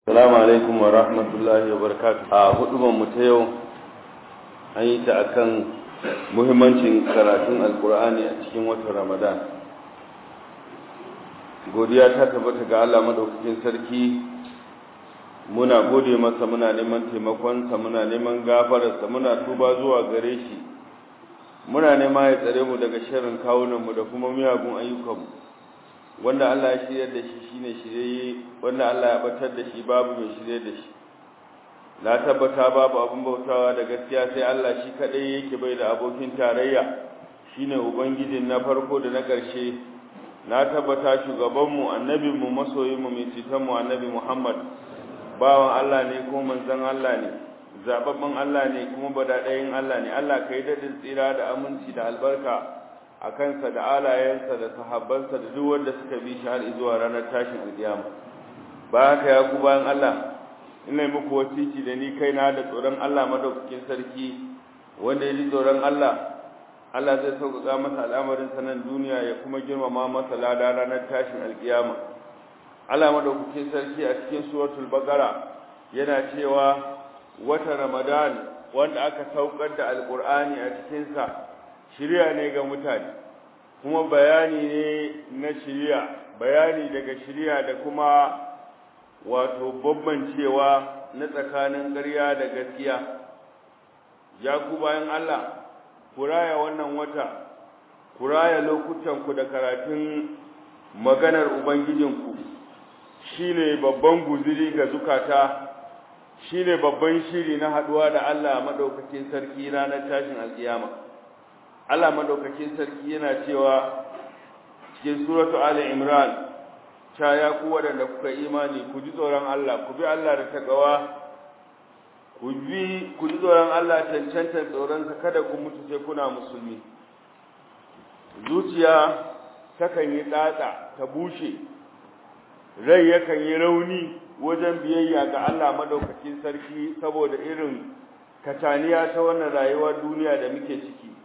Assalamu alaikum wa rahmatullahi wa barakatuh. A hudubar mu ta yau an yi ta akan muhimmancin karatun Alkur'ani a cikin watan Ramadan. Godiya ta tabbata ga Allah madaukakin sarki. Muna gode masa muna neman taimakonsa muna neman gafararsa muna tuba zuwa gare shi. Muna nema ya tsare mu daga sharrin kawunanmu da kuma miyagun ayyukanmu. wanda Allah ya shirya da shi shine shirye wanda Allah ya batar da shi babu mai shirye da shi na tabbata babu abin bautawa da gaskiya sai Allah shi kadai yake bai da abokin tarayya shine ubangijin na farko da na ƙarshe na tabbata shugabanmu annabinmu masoyinmu mai citanmu annabi Muhammad bawan Allah ne ko manzon Allah ne zababban Allah ne kuma badadayin Allah ne Allah kai dadin tsira da aminci da albarka a kansa da alayensa da sahabbansa da duk wanda suka bi shi har zuwa ranar tashin alkiyama ba haka ya ku bayan Allah ina muku wasiki da ni kaina da tsoron Allah madaukakin sarki wanda ya ji tsoron Allah Allah zai sauƙaƙa masa al'amarin sanan duniya ya kuma girmama masa lada ranar tashin alkiyama Allah madaukakin sarki a cikin suratul baqara yana cewa wata ramadan wanda aka saukar da alqur'ani a cikin sa shirya ne ga mutane kuma bayani ne na shirya bayani daga shirya da kuma wato bambancewa na tsakanin ƙarya da gaskiya ya ku bayan Allah ku raya wannan wata ku raya lokutanku da karatun maganar ubangijinku shine babban guziri ga zukata shine babban shiri na haduwa da Allah madaukakin sarki ranar tashin alkiyama Allah madaukakin sarki yana cewa cikin suratu Ali Imran cha ya ku wadanda kuka imani ku ji tsoron Allah ku bi Allah da takawa ku bi ku ji tsoron Allah cancanta tsoron sa kada ku mutu sai kuna musulmi zuciya takan yi tsatsa ta bushe rai yakan yi rauni wajen biyayya ga Allah madaukakin sarki saboda irin kataniya ta wannan rayuwar duniya da muke ciki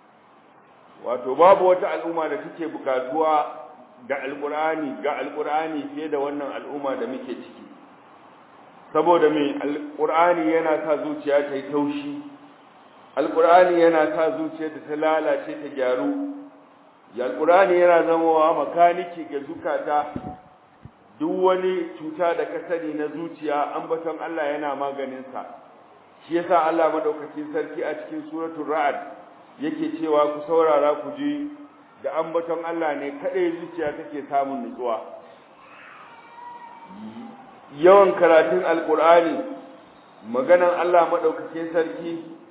wato babu wata al'umma da take bukatuwa ga alqur'ani ga alqur'ani fiye da wannan al'umma da muke ciki saboda me alqur'ani yana sa zuciya ta yi taushi alqur'ani yana sa zuciya ta lalace ta gyaru ya alqur'ani yana zamawa makaniki ga zukata duk wani cuta da ka sani na zuciya ambaton Allah yana maganin sa shi yasa Allah madaukakin sarki a cikin suratul ra'd yake cewa ku saurara ku ji da ambaton Allah ne kadai zuciya take samun nutsuwa yawan karatun alkur'ani maganan Allah madaukakin sarki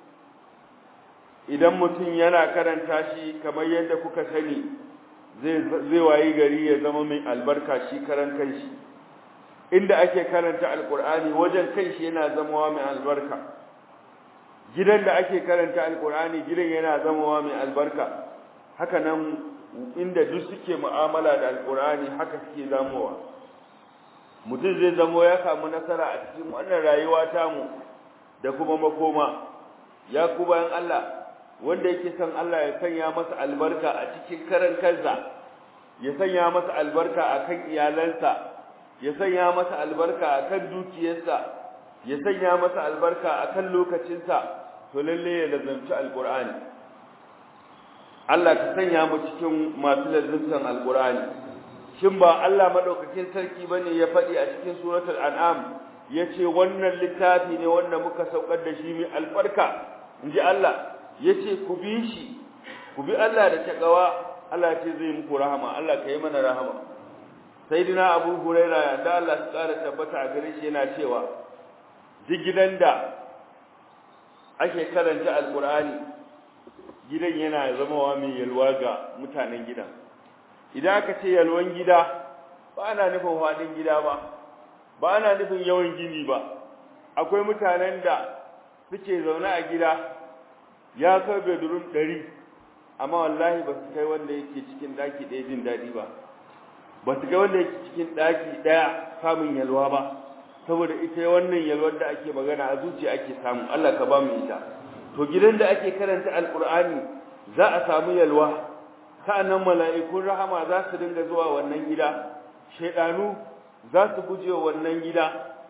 idan mutum yana karanta shi kamar yadda kuka sani zai zai wayi gari ya zama mai albarka shi karan kanshi inda ake karanta alkur'ani wajen kanshi yana zama mai albarka gidan da ake karanta alkur'ani gidan yana zamawa mai albarka haka nan inda duk suke mu'amala da alkur'ani haka suke zamowa mutum zai zamo ya samu nasara a cikin wannan rayuwa tamu da kuma makoma ya ku bayan Allah wanda yake son Allah ya sanya masa albarka a cikin karan kansa ya sanya masa albarka akan iyalansa ya sanya masa albarka akan dukiyarsa ya sanya masa albarka akan lokacinsa to lalle ya lazanci alqur'ani Allah ka sanya mu cikin masu lazantan alqur'ani shin ba Allah madaukakin sarki bane ya faɗi a cikin suratul an'am yace wannan littafi ne wanda muka saukar da shi mai albarka inji Allah yace ku bi shi ku bi Allah da takawa Allah ce zai muku rahama Allah ka yi mana rahama sayyidina Abu Hurairah da Allah ya kara tabbata a gare shi yana cewa duk gidan da ake karanta alkur'ani gidan yana zamawa mai yalwa ga mutanen gidan idan aka ce yalwan gida ba ana nufin faɗin gida ba ba ana nufin yawan gini ba akwai mutanen da suke zaune a gida ya kai bedroom ɗari amma wallahi ba su kai wanda yake cikin ɗaki ɗaya jin daɗi ba ba su kai wanda yake cikin ɗaki ɗaya samun yalwa ba saboda ita wannan yalwar da ake magana a zuciya ake samu Allah ka ba mu ita to gidan da ake karanta alqur'ani za a samu yalwa sa'annan mala'ikun rahama za su dinga zuwa wannan gida shedanu za su guje wannan gida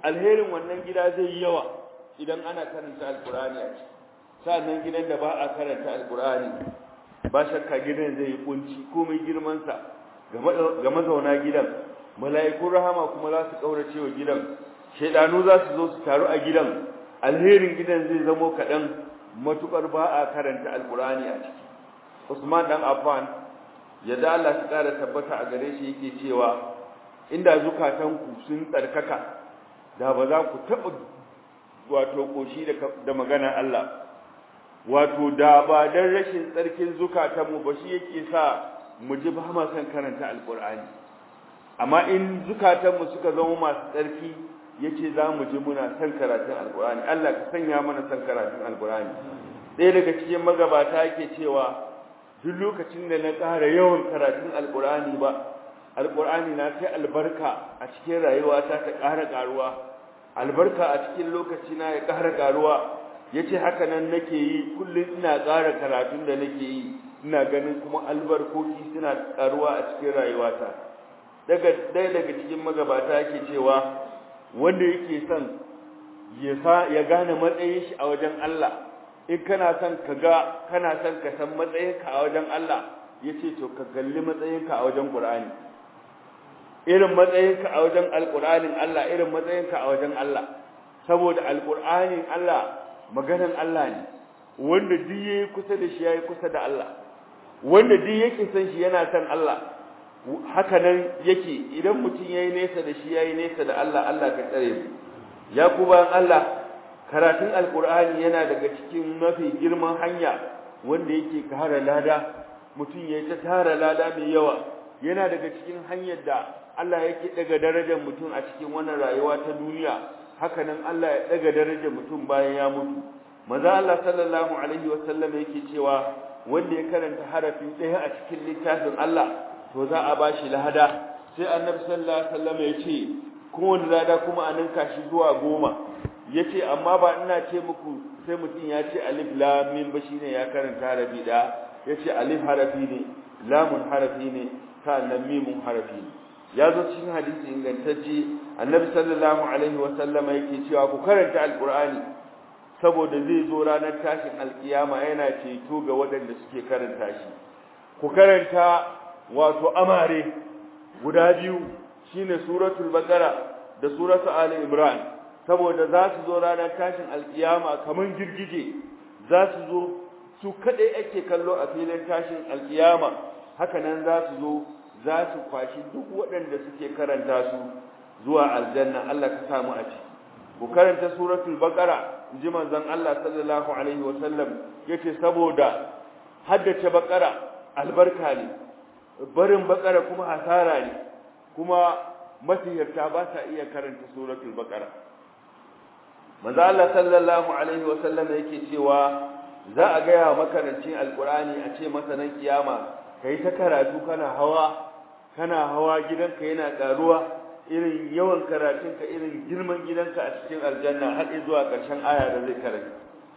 alherin wannan gida zai yi yawa idan ana karanta alkur'ani a ciki sa'annan gidan da ba a karanta alkur'ani ba shakka gidan zai yi kunci komai girmansa ga mazauna gidan mala'ikun rahama kuma za su kaurace wa gidan shaidanu za su zo su taru a gidan alherin gidan zai zamo kaɗan matukar ba a karanta alkur'ani a ciki usman dan affan yadda Allah su ƙara tabbata a gare shi yake cewa inda zukatanku sun tsarkaka da ba za ku taɓa wato ƙoshi da maganar Allah wato da ba don rashin tsarkin zukatanmu ba shi yake sa mu ji ba ma son karanta alƙur'ani amma in zukatanmu suka zama masu tsarki yace za mu ji muna son karatun alƙur'ani Allah ka sanya mana son karatun alƙur'ani ɗaya daga cikin magabata yake cewa duk lokacin da na ƙara yawan karatun alƙur'ani ba alƙur'ani na sai albarka a cikin rayuwata ta ƙara ƙaruwa albarka a cikin lokaci na ya ƙara ƙaruwa yace haka nan nake yi kullum ina ƙara karatun da nake yi ina ganin kuma albarkoki suna ƙaruwa a cikin rayuwata daga ɗaya daga cikin magabata yake cewa wanda yake son ya gane matsayin shi a wajen Allah in kana son ka ga kana son ka san matsayinka a wajen Allah yace to ka kalli matsayinka a wajen Qur'ani irin matsayinka a wajen Alƙur'anin Allah irin matsayinka a wajen Allah saboda Alƙur'anin Allah maganan Allah ne wanda duk yayi kusa da shi yayi kusa da Allah wanda duk yake san shi yana san Allah haka nan yake idan mutum yayi nesa da shi yayi nesa da Allah Allah ka tsare mu ya ku bayan Allah karatun alkur'ani yana daga cikin mafi girman hanya wanda yake kara lada mutum ya ta tara lada mai yawa yana daga cikin hanyar da Allah yake daga darajar mutum a cikin wannan rayuwa ta duniya haka nan Allah ya daga darajar mutum bayan ya mutu maza Allah sallallahu alaihi wa sallam yake cewa wanda ya karanta harafi ɗaya a cikin littafin Allah to za a bashi lada sai annabi sallallahu alaihi wa sallam ya ce kowane lada kuma a ninka shi zuwa goma yace amma ba ina ce muku sai mutum ya ce alif lam mim ba shine ya karanta harafi da yace alif harafi ne lamun harafi ne sannan mimun harafi ne ya zo cikin hadisi ingantacce annabi sallallahu alaihi wa sallama yake cewa ku karanta alqur'ani saboda zai zo ranar tashin alkiyama yana ceto ga waɗanda suke karanta shi ku karanta wato amare guda biyu shine suratul baqara da suratul ali imran saboda za su zo ranar tashin alkiyama kaman girgije za su zo su kadai ake kallo a filin tashin alkiyama haka nan za su zo za su kwashi duk waɗanda suke karanta su zuwa aljanna Allah ka samu a ciki ku karanta suratul baqara ji manzon Allah sallallahu alaihi wa sallam yace saboda haddace baqara albarka ne barin baqara kuma hasara ne kuma masihirta ba sa iya karanta suratul baqara manzo Allah sallallahu alaihi wasallam yake cewa za a gaya makarancin alqurani a ce masa nan kiyama kai ta karatu kana hawa kana hawa gidanka yana karuwa irin yawan karatunka irin girman gidanka a cikin aljanna har zuwa ƙarshen aya da zai karanta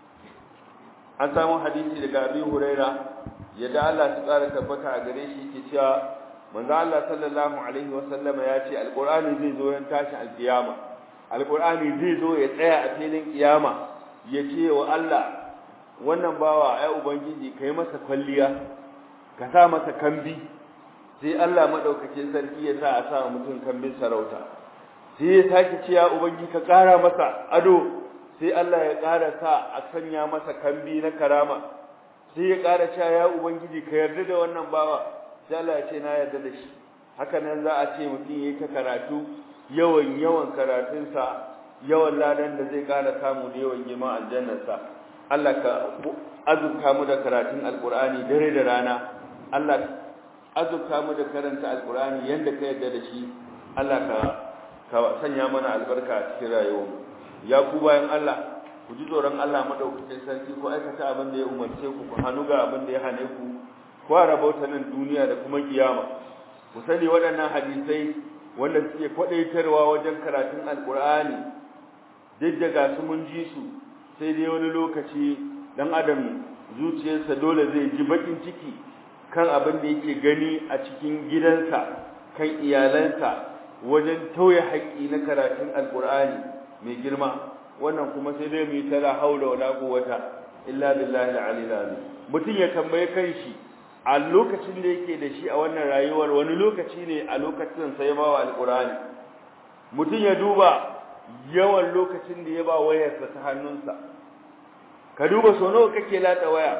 an samu hadisi daga Abi Huraira yadda Allah su tsara tabbata a gare shi yake cewa manzo Allah sallallahu alaihi wasallama ya ce alqur'ani zai zo yan tashi alkiyama alqur'ani zai zo ya tsaya a filin kiyama ya ce wa Allah wannan bawa ai ubangiji kai masa kwalliya ka sa masa kambi sai Allah madaukakin sarki ya sa a sa mutum kambin sarauta sai ya sake ce ya ubangiji ka kara masa ado sai Allah ya kara sa a sanya masa kambi na karama sai ya kara cewa ya ubangiji ka yarda da wannan bawa sai Allah ya ce na yarda da shi haka nan za a ce mutum yayi ta karatu yawan yawan karatunsa yawan ladan da zai kara samu da yawan girman aljannarsa Allah ka azurta mu da karatun alqur'ani dare da rana Allah azurta mu da karanta alqur'ani yanda ka yarda da shi Allah ka ka sanya mana albarka a cikin rayuwarmu ya ku bayan Allah ku ji tsoron Allah madaukakin sarki ku aikata abin da ya umarce ku ku hannu ga abin da ya hane ku ku rabauta nan duniya da kuma kiyama ku sani waɗannan hadisai wanda suke kwadaitarwa wajen karatun alkur'ani duk da ga su mun ji su sai dai wani lokaci dan adam zuciyarsa dole zai ji bakin ciki kan abin da yake gani a cikin gidansa kan iyalansa wajen tauye haƙƙi na karatun alkur'ani mai girma wannan kuma sai dai mu yi tala haula wala quwwata illa billahi al-aliyyil azim mutum ya tambaye kanshi a lokacin da yake da shi a wannan rayuwar wani lokaci ne a lokacin sai ba wa alqur'ani mutum ya duba yawan lokacin da ya ba wayarsa ta hannunsa ka duba so nawa kake latsa waya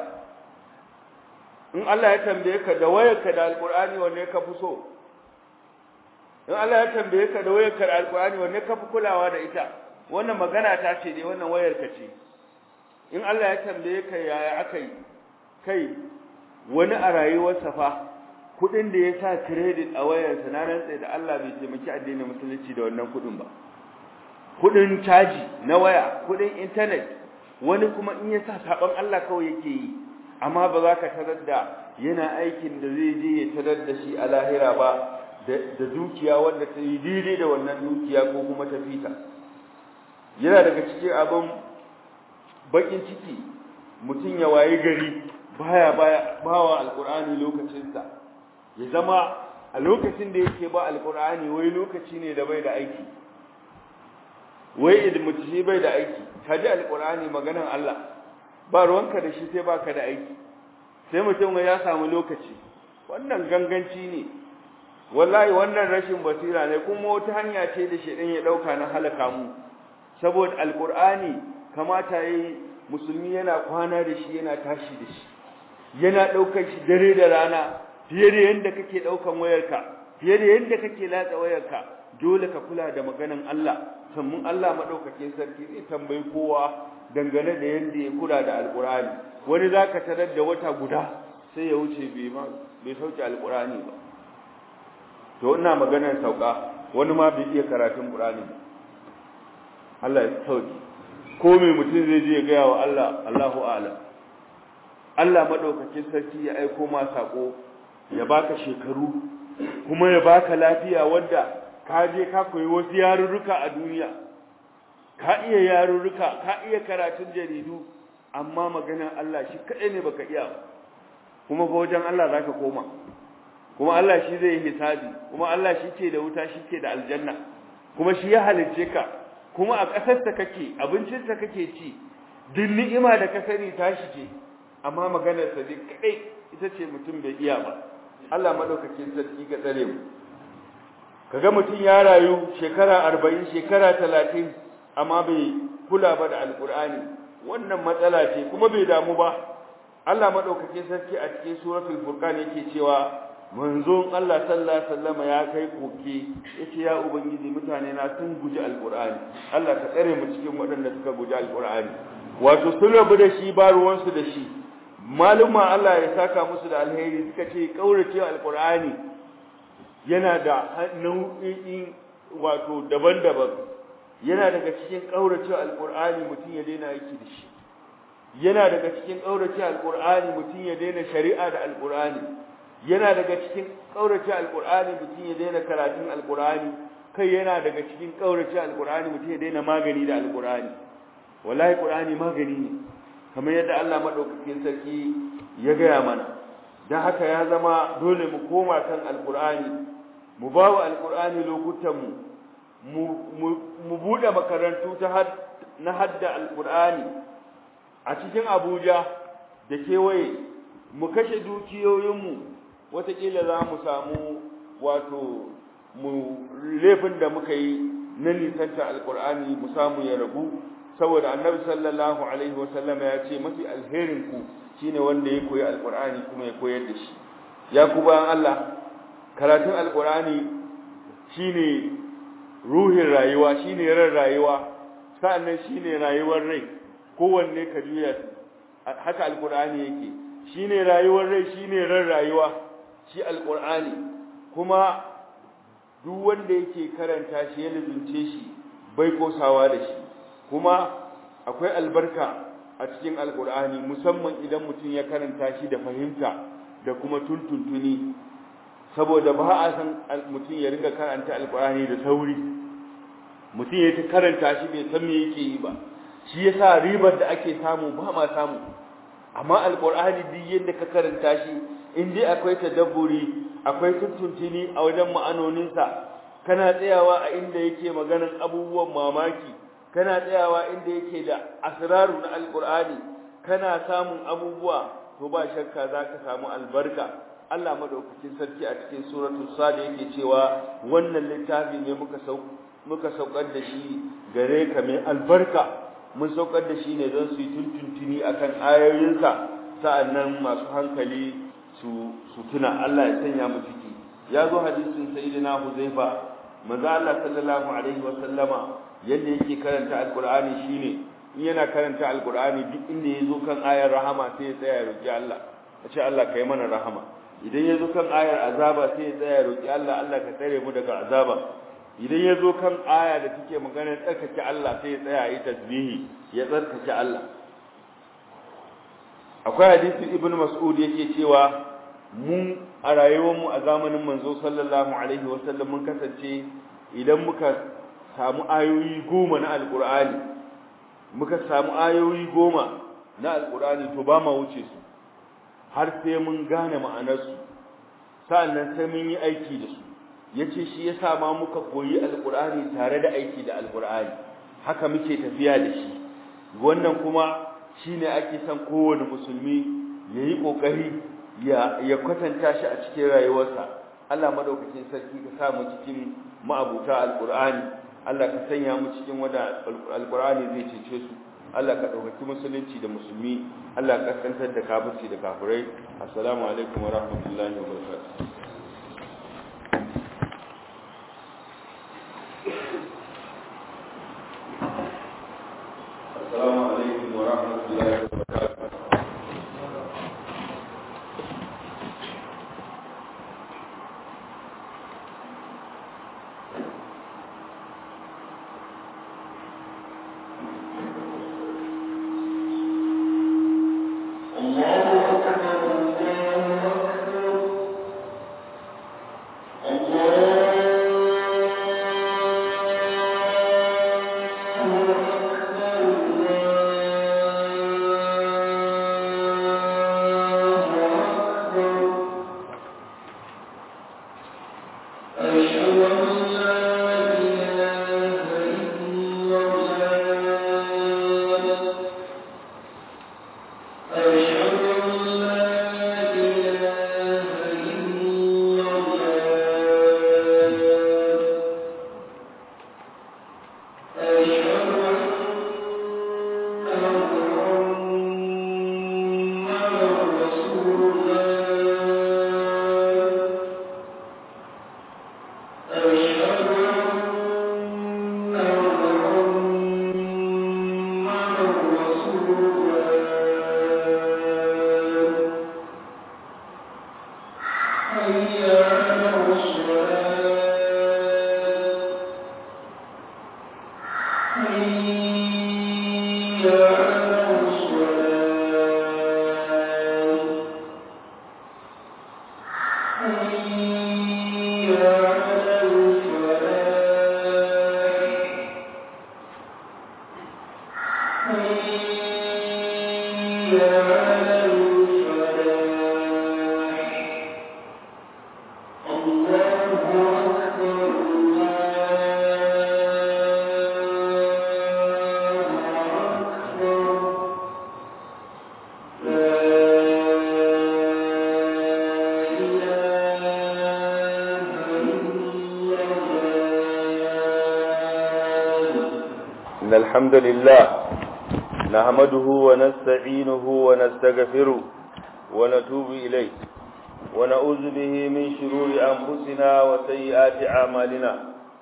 in Allah ya tambaye ka da wayarka da alqur'ani wanne ka fi so in Allah ya tambaye ka da wayarka da alqur'ani wanne ka fi kulawa da ita wannan magana ta ce dai wannan wayarka ce in Allah ya tambaye ka yaya akai kai wani a rayuwarsa fa kudin da ya sa credit a wayarsa na rantsa da Allah bai taimaki addinin musulunci da wannan kudin ba kudin caji na waya kudin internet wani kuma in ya sa saban Allah kawai yake yi amma ba za ka tarar da yana aikin da zai je ya tarar da shi a lahira ba da dukiya wanda ta yi daidai da wannan dukiya ko kuma ta fita yana daga cikin abin bakin ciki mutum ya waye gari baya baya bawa alqur'ani lokacinsa ya zama a lokacin da yake ba alqur'ani wai lokaci ne da bai da aiki wai idan mutum shi bai da aiki kaji alqur'ani maganan Allah ba ruwanka da shi sai baka da aiki sai mutum ya samu lokaci wannan ganganci ne wallahi wannan rashin basira ne kuma wata hanya ce da shedan ya dauka na halaka mu saboda alqur'ani kamata yayi musulmi yana kwana da shi yana tashi da shi yana daukar shi dare da rana fiye da yanda kake daukan wayarka fiye da yanda kake latsa wayarka dole ka kula da maganan Allah sannan Allah madaukakin sarki zai tambayi kowa dangane da yanda ya kula da alqur'ani wani zaka tarar da wata guda sai ya wuce bai ma bai sauke alqur'ani ba to ina maganar sauka wani ma bai iya karatun qur'ani ba Allah ya sauke ko mai mutum zai je ya gaya wa Allah Allahu a'lam Allah madaukakin sarki ya aiko ma sako ya baka shekaru kuma ya baka lafiya wanda ka je ka koyi wasu yarurruka a duniya ka iya yarurruka ka iya karatun jaridu amma maganar Allah shi kadai ne baka iya kuma fa wajen Allah zaka koma kuma Allah shi zai yi hisabi kuma Allah shi ke da wuta shi ke da aljanna kuma shi ya halicce ka kuma a ƙasarsa kake abincinsa kake ci duk ni'ima da ka sani tashi ce amma maganar sa dai kadai ita ce mutum bai iya ba Allah madaukakin sarki ga tsare mu kaga mutum ya rayu shekara 40 shekara 30 amma bai kula ba da alqur'ani wannan matsala ce kuma bai damu ba Allah madaukakin sarki a cikin suratul furqan yake cewa manzon Allah sallallahu alaihi wasallam ya kai koke yace ya ubangiji mutane na sun guji alqur'ani Allah ka tsare mu cikin waɗanda suka guji alqur'ani wato sun rabu da shi ba ruwan su da shi maluma Allah ya saka musu da alheri suka ce kaurace alqur'ani yana da nau'in wato daban-daban yana daga cikin kaurace alqur'ani mutum ya daina aiki da shi yana daga cikin kaurace alqur'ani mutum ya daina shari'a da alqur'ani yana daga cikin kaurace alqur'ani mutum ya daina karatun alqur'ani kai yana daga cikin kaurace alqur'ani mutum ya daina magani da alqur'ani wallahi qur'ani magani ne kamar yadda Allah madaukakin sarki ya gaya mana dan haka ya zama dole mu koma kan alqur'ani mu bawa alqur'ani lokutan mu mu bude makarantu ta na hadda alqur'ani a cikin Abuja da kewaye mu kashe dukiyoyinmu wataƙila za mu samu wato mu laifin da muka yi na nisanta alkur'ani mu samu ya ragu saboda annabi sallallahu alaihi wasallama ya ce mafi alherin ku shine wanda ya koyi alkur'ani kuma ya koyar da shi ya ku bayan Allah karatun alkur'ani shine ruhin rayuwa shine ran rayuwa sa'annan shine rayuwar rai kowanne ka juya haka alkur'ani yake shine rayuwar rai shine ran rayuwa shi alqur'ani kuma duk wanda yake karanta shi ya lubunce shi bai kosawa da shi kuma akwai albarka a cikin alqur'ani musamman idan mutum ya karanta shi da fahimta da kuma tuntuntuni saboda ba a san mutum ya ringa karanta alqur'ani da sauri mutum ya ta karanta shi bai san me yake yi ba shi yasa ribar da ake samu ba ma samu amma alqur'ani duk yadda ka karanta shi in dai akwai tadabburi akwai tuntuntuni a wajen ma'anoninsa kana tsayawa a inda yake maganan abubuwan mamaki kana tsayawa inda yake da asraru na alqur'ani kana samun abubuwa to ba shakka zaka samu albarka Allah madaukakin sarki a cikin suratul sad yake cewa wannan littafi ne muka sau muka saukar da shi gare ka mai albarka mun saukar da shi ne don su yi tuntuntuni akan ayoyinsa sa'annan masu hankali su su tuna Allah ya sanya mu ciki ya zo hadisin sayyidina Huzaifa manzo Allah sallallahu alaihi wa sallama yadda yake karanta alqur'ani shine in yana karanta alqur'ani duk inda yazo kan ayar rahama sai ya tsaya ya roki Allah ya ce Allah kai mana rahama idan yazo kan ayar azaba sai ya tsaya ya roki Allah Allah ka tsare mu daga azaba idan yazo kan aya da take magana tsarkake Allah sai ya tsaya yi tasbihi ya tsarkake Allah akwai hadisi ibnu mas'ud yake cewa mu a rayuwarmu a zamanin manzo sallallahu alaihi wasallam mun kasance idan muka samu ayoyi goma na alkur'ani muka samu ayoyi goma na alkur'ani to ba ma wuce su har sai mun gane ma'anarsu sa'annan sai mun yi aiki da su yace shi yasa ma muka koyi alkur'ani tare da aiki da alkur'ani haka muke tafiya da shi wannan kuma shine ake son kowane musulmi yayi kokari ya ya kwatanta shi a cikin rayuwarsa Allah madaukakin sarki ka sa mu cikin ma'abuta alqur'ani Allah ka sanya mu cikin wanda alqur'ani zai cece su Allah ka dauki musulunci da musulmi Allah ka kaskantar da kafirci da kafirai assalamu alaikum wa rahmatullahi wa barakatuh assalamu alaikum wa rahmatullahi wa barakatuh إن الحمد لله نحمده ونستعينه ونستغفره ونتوب إليه ونعوذ به من شرور أنفسنا وسيئات أعمالنا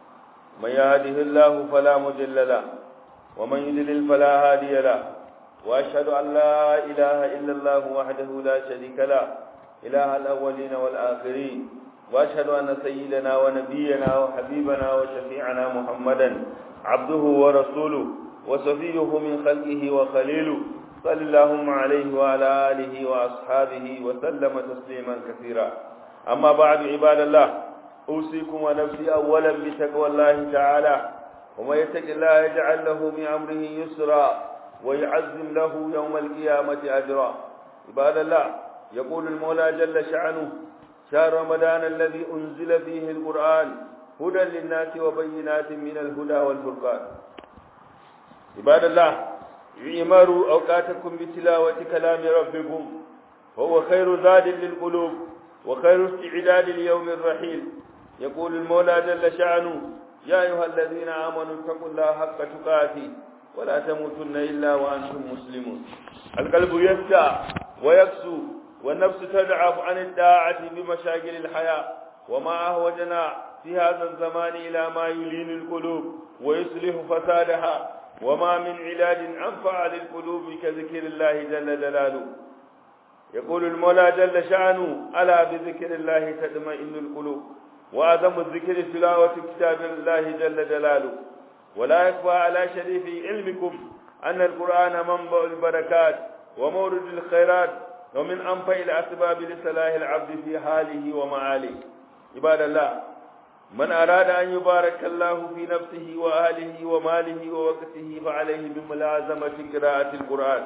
من يهده الله فلا مضل له ومن يضلل فلا هادي له وأشهد أن لا إله إلا الله وحده لا شريك له إله الأولين والآخرين وأشهد أن سيدنا ونبينا وحبيبنا وشفيعنا محمدا عبده ورسوله وصفيه من خلقه وخليله صلى اللهم عليه وعلى آله وأصحابه وسلم تسليما كثيرا أما بعد عباد الله أوصيكم ونفسي أولا بتقوى الله تعالى ومن يتق الله يجعل له من أمره يسرا ويعزم له يوم القيامة أجرا عباد الله يقول المولى جل شعنه شهر رمضان الذي أنزل فيه القرآن هدى للناس وبينات من الهدى والفرقان عباد الله اعمروا أوقاتكم بتلاوة كلام ربكم فهو خير زاد للقلوب وخير استعداد ليوم الرحيل يقول المولى جل شأنه يا أيها الذين آمنوا اتقوا الله حق تقاته ولا تموتن إلا وأنتم مسلمون القلب يسعى ويكسو والنفس تدعف عن الداعة بمشاكل الحياة وما أهوجنا في هذا الزمان إلى ما يلين القلوب ويصلح فسادها وما من علاج أنفع للقلوب كذكر الله جل جلاله يقول المولى جل شأنه ألا بذكر الله تطمئن القلوب وأعظم الذكر تلاوة كتاب الله جل جلاله ولا يخفى على شريف علمكم أن القرآن منبع البركات ومورد الخيرات ومن أنفع الأسباب لصلاح العبد في حاله ومعاله عباد الله من أراد أن يبارك الله في نفسه وأهله وماله ووقته فعليه بملازمة قراءة القرآن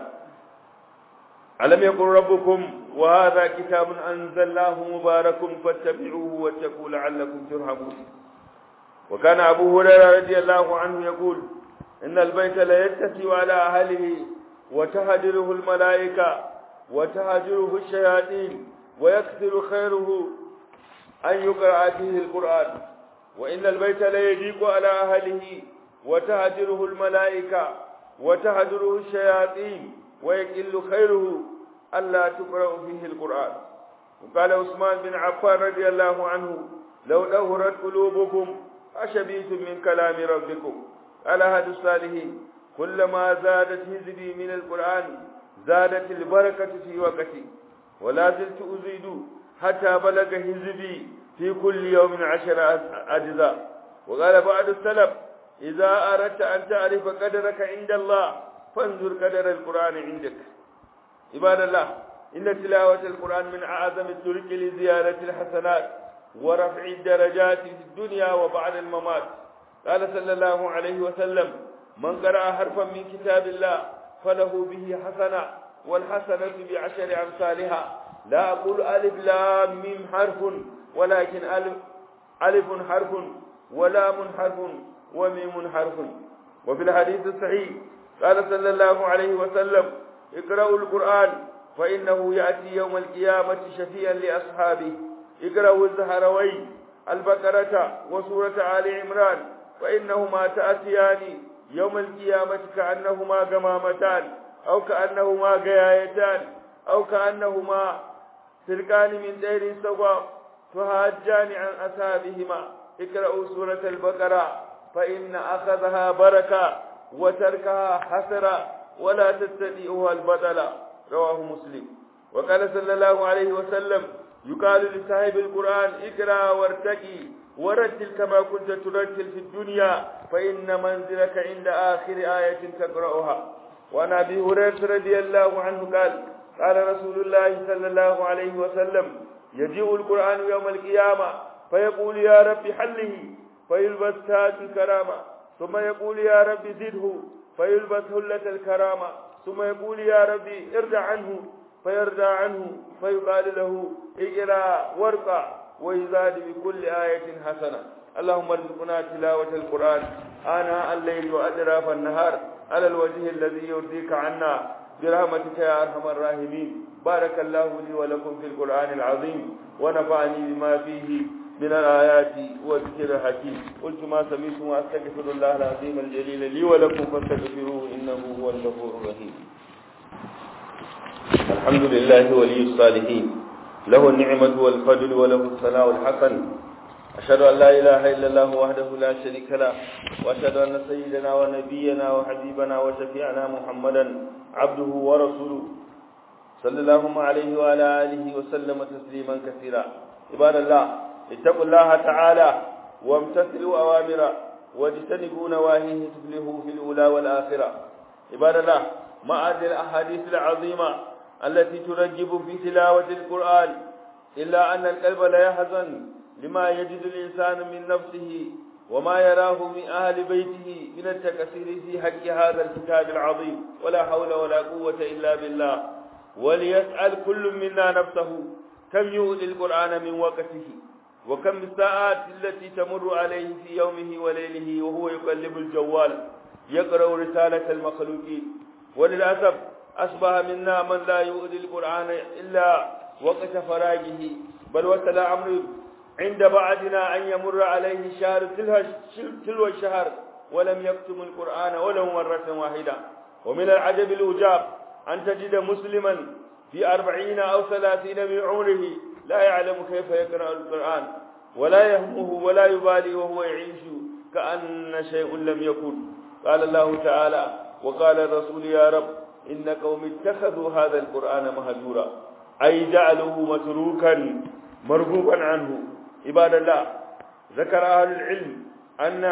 ألم يقل ربكم وهذا كتاب أنزلناه مبارك فاتبعوه واتقوا لعلكم ترحمون وكان أبو هريرة رضي الله عنه يقول إن البيت لا يتسع على أهله وتهجره الملائكة وتهجره الشياطين ويكثر خيره أن يقرأ فيه القرآن وإن البيت لا يضيق على أهله وتهجره الملائكة وتهجره الشياطين ويقل خيره ألا تقرأ فيه القرآن وقال عثمان بن عفان رضي الله عنه لو دهرت قلوبكم أشبيتم من كلام ربكم على هذا الصالحين كلما زادت هزبي من القرآن زادت البركة في وقتي ولا زلت أزيد حتى بلغ هزبي في كل يوم عشر أجزاء وقال بعد السلف إذا أردت أن تعرف قدرك عند الله فانظر قدر القرآن عندك عباد الله إن تلاوة القرآن من أعظم الطرق لزيادة الحسنات ورفع الدرجات في الدنيا وبعد الممات قال صلى الله عليه وسلم من قرأ حرفا من كتاب الله فله به حسنة والحسنة بعشر أمثالها لا أقول ألف لام ميم حرف ولكن ألف ألف حرف ولام حرف وميم حرف وفي الحديث الصحيح قال صلى الله عليه وسلم اقرأوا القرآن فإنه يأتي يوم القيامة شفيعا لأصحابه اقرأوا الزهروين البقرة وسورة آل عمران فإنهما تأتيان يوم القيامة كأنهما جمامتان أو كأنهما جيايتان أو كأنهما سرقان من دير سواء تهاجان عن أصحابهما اقرأوا سورة البقرة فإن أخذها بركة وتركها حسرة ولا تستطيعها البطل رواه مسلم وقال صلى الله عليه وسلم يقال لصاحب القرآن اقرأ وارتقي ورتل كما كنت ترتل في الدنيا فإن منزلك عند آخر آية تقرأها وعن أبي هريرة رضي الله عنه قال قال رسول الله صلى الله عليه وسلم يجيء القرآن يوم القيامة فيقول يا رب حله فيلبس تاج الكرامة ثم يقول يا رب زده فيلبس هلة الكرامة ثم يقول يا ربي ارجع عنه فيرجع عنه فيقال له اقرا وارقع ويزاد بكل آية حسنة اللهم ارزقنا تلاوة القرآن آناء الليل وأطراف النهار على الوجه الذي يرضيك عنا برحمتك يا أرحم الراحمين بارك الله لي ولكم في القرآن العظيم ونفعني بما فيه من الآيات والذكر الحكيم قلت ما سمعتم وأستغفر الله العظيم الجليل لي ولكم فاستغفروه إنه هو الغفور الرحيم الحمد لله ولي الصالحين له النعمة والفضل وله الثناء الحسن أشهد أن لا إله إلا الله وحده لا شريك له وأشهد أن سيدنا ونبينا وحبيبنا وشفيعنا محمدا عبده ورسوله صلى الله عليه وعلى آله وسلم تسليما كثيرا عباد الله اتقوا الله تعالى وامتثلوا أوامره واجتنبوا نواهيه تفلحوا في الأولى والآخرة عباد الله مع هذه الأحاديث العظيمة التي ترجب في تلاوة القرآن إلا أن القلب لا يحزن لما يجد الإنسان من نفسه وما يراه من أهل بيته من التكسير في حق هذا الكتاب العظيم ولا حول ولا قوة إلا بالله وليسأل كل منا نفسه كم يؤذي القرآن من وقته وكم الساعات التي تمر عليه في يومه وليله وهو يقلب الجوال يقرأ رسالة المخلوقين وللأسف أصبح منا من لا يؤذي القرآن إلا وقت فراغه بل وصل أمر عند بعضنا أن يمر عليه شهر تلو الشهر ولم يكتم القرآن ولو مرة واحدة ومن العجب الأجاب أن تجد مسلما في أربعين أو ثلاثين من عمره لا يعلم كيف يقرأ القرآن ولا يهمه ولا يبالي وهو يعيش كأن شيء لم يكن قال الله تعالى وقال الرسول يا رب إن قوم اتخذوا هذا القرآن مهجورا أي جعلوه متروكا مرغوبا عنه عباد الله ذكر أهل العلم أن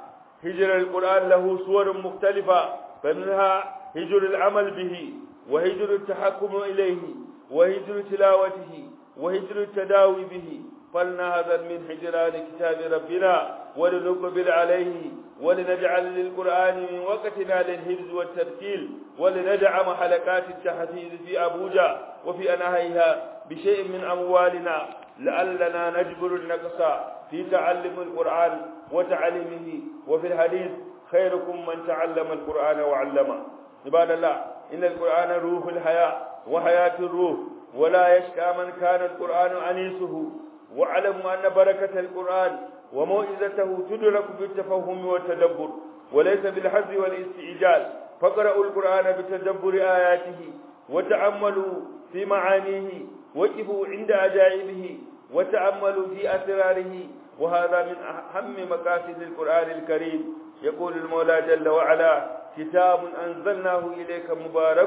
هجر القرآن له صور مختلفة فمنها هجر العمل به وهجر التحكم إليه وهجر تلاوته وهجر التداوي به فلنهذا من هجران كتاب ربنا ولنقبل عليه ولنجعل للقرآن من وقتنا للحفظ والترتيل ولندعم حلقات التحفيظ في أبوجا وفي أنهيها بشيء من أموالنا لعلنا نجبر النقص في تعلم القرآن وتعليمه وفي الحديث خيركم من تعلم القرآن وعلمه عباد الله إن القرآن روح الحياة وحياة الروح ولا يشكى من كان القرآن أنيسه واعلموا أن بركة القرآن وموعظته تدرك بالتفهم والتدبر وليس بالحز والاستعجال فاقرأوا القرآن بتدبر آياته وتأملوا في معانيه وقفوا عند عجائبه وتأملوا في أسراره وهذا من أهم مقاصد القرآن الكريم يقول المولى جل وعلا كتاب أنزلناه إليك مبارك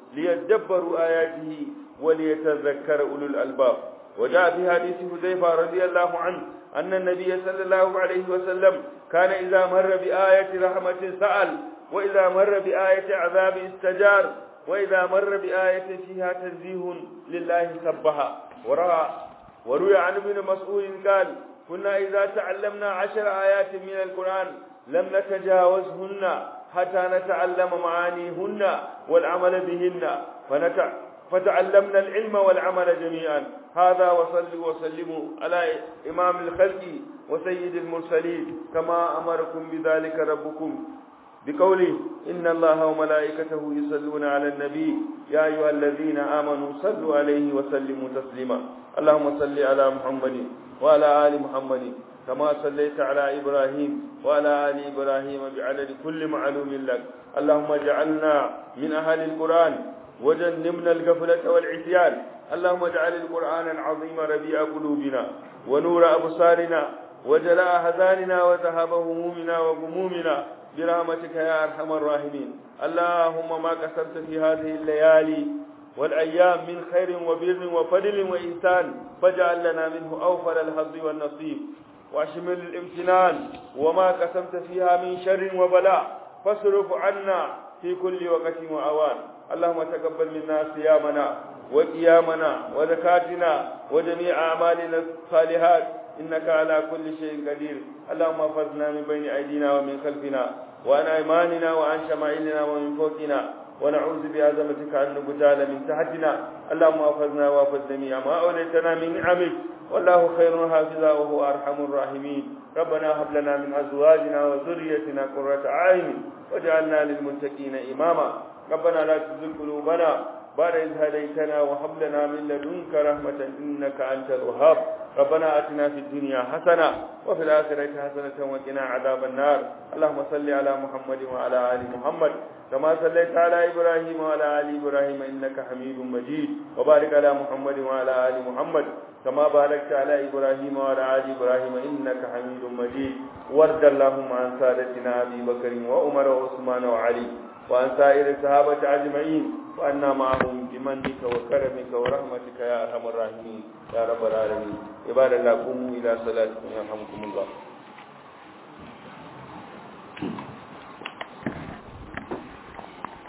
ليدبروا آياته وليتذكر أولو الألباب وجاء في حديث حذيفة رضي الله عنه أن النبي صلى الله عليه وسلم كان إذا مر بآية رحمة سأل وإذا مر بآية عذاب استجار وإذا مر بآية فيها تنزيه لله سبها ورأى وروي عن ابن مسعود قال كنا إذا تعلمنا عشر آيات من القرآن لم نتجاوزهن حتى نتعلم معانيهن والعمل بهن فنتع فتعلمنا العلم والعمل جميعا هذا وصلوا وسلموا على إمام الخلق وسيد المرسلين كما أمركم بذلك ربكم بقوله إن الله وملائكته يصلون على النبي يا أيها الذين آمنوا صلوا عليه وسلموا تسليما اللهم صل على محمد وعلى آل محمد كما صليت على إبراهيم وعلى آل إبراهيم بعدد كل معلوم لك اللهم اجعلنا من أهل القرآن وجنبنا الغفلة والعصيان اللهم اجعل القرآن العظيم ربيع قلوبنا ونور أبصارنا وجلاء أحزاننا وذهاب همومنا وغمومنا برحمتك يا أرحم الراحمين اللهم ما قسمت في هذه الليالي والأيام من خير وبر وفضل وإحسان فاجعل لنا منه أوفر الحظ والنصيب واشمل الامتنان وما قسمت فيها من شر وبلاء فاصرف عنا في كل وقت وأوان اللهم تقبل منا صيامنا وقيامنا وزكاتنا وجميع أعمالنا الصالحات إنك على كل شيء قدير اللهم احفظنا من بين أيدينا ومن خلفنا وعن أيماننا وعن شمائلنا ومن فوقنا ونعوذ بعظمتك أن نبتال من تحتنا اللهم احفظنا واحفظ جميع ما أوليتنا من نعمك والله خير حافظا وهو أرحم الراحمين ربنا هب لنا من أزواجنا وذريتنا قرة أعين واجعلنا للمتقين إماما ربنا لا تزغ قلوبنا بعد إذ هديتنا وهب لنا من لدنك رحمة إنك أنت الوهاب ربنا آتنا في الدنيا حسنة وفي الآخرة حسنة وقنا عذاب النار اللهم صل على محمد وعلى آل محمد كما صليت على إبراهيم وعلى آل إبراهيم إنك حميد مجيد وبارك على محمد وعلى آل محمد كما باركت على إبراهيم وعلى آل إبراهيم إنك حميد مجيد وارض اللهم عن سادتنا أبي بكر وعمر وعثمان وعلي وعن سائر الصحابة أجمعين وأنا معهم بمنك وكرمك ورحمتك يا أرحم الراحمين يا رب العالمين عباد الله قوموا إلى صلاتكم يرحمكم الله